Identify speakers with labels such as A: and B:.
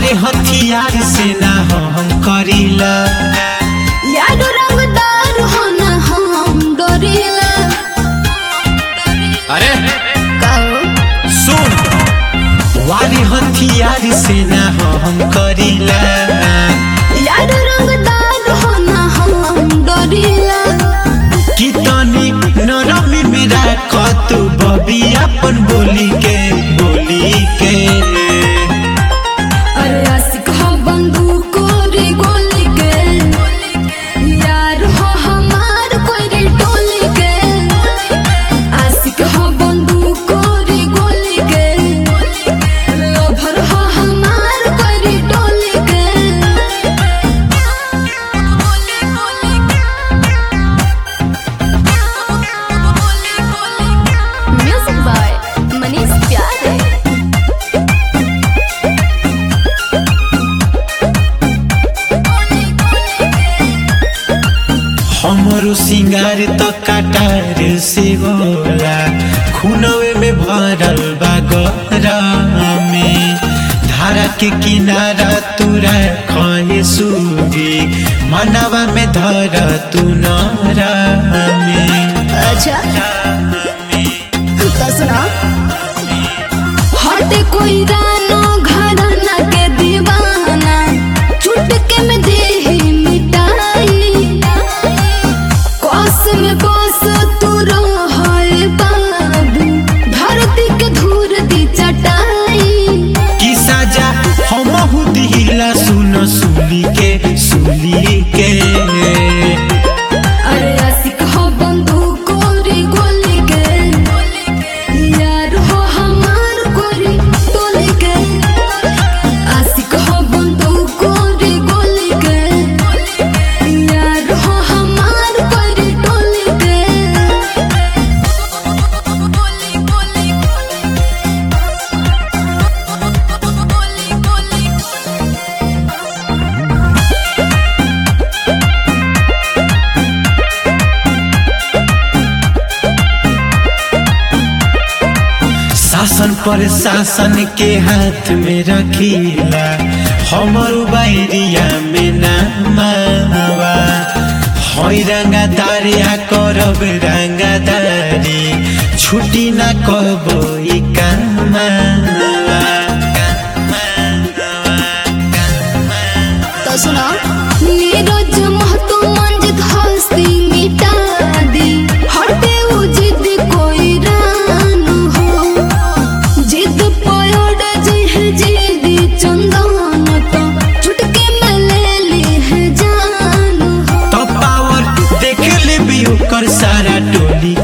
A: वारे हथियार से ना हम करीला
B: याद रंगदार हो ना हम डोरीला
A: अरे
B: कहो
A: सुन वारे हथियार से ना हम करीला
B: याद रंगदार हो ना हम डोरीला
A: कि तनी नरमी मेरा कतु बबी अपन बोली के बोली के
B: अरे आशिक हो बंदूक रे गोली के यार हो हमार कोई रे टोली के आशिक हो बंदूक रे गोली के लोभर हो हमार कोई रे टोली के म्यूजिक बाय मनीष प्यारे
A: हमरो सिंगार तो काटार से होला खुनवे में भरल बा में धारा के किनारा तुरा खए सूगी मनवा में धर तू नरा में
B: अच्छा तो सुना हटे कोई रानो घराना के दीवाना चुटके में दे मिटाई कोस में कोस तू रहे बाबू धरती के धूर दी चटाई
A: की साजा हम दिला सुन सुली के सुली के
B: अरे आशिक हो बंदूक रे गोली के यार हो हमार कोरी टोली के आशिक हो बंदूक रे गोली के यार हो हमार कोरी टोली के
A: शासन पर शासन के हाथ में रखीला हमर बैरिया में नामावा हई रंगादारिया करब रंगादारी छुट्टी ना कबो ई कामावा
B: तो सुना नीरज महतो मंजित हस्ती मिटा दी हटे उ जिद कोई रान हो जिद पयोड जिह जिदी चंदन तो चुटके में ले ली है जान हो
A: तो पावर देख ले भी ओकर सारा टोली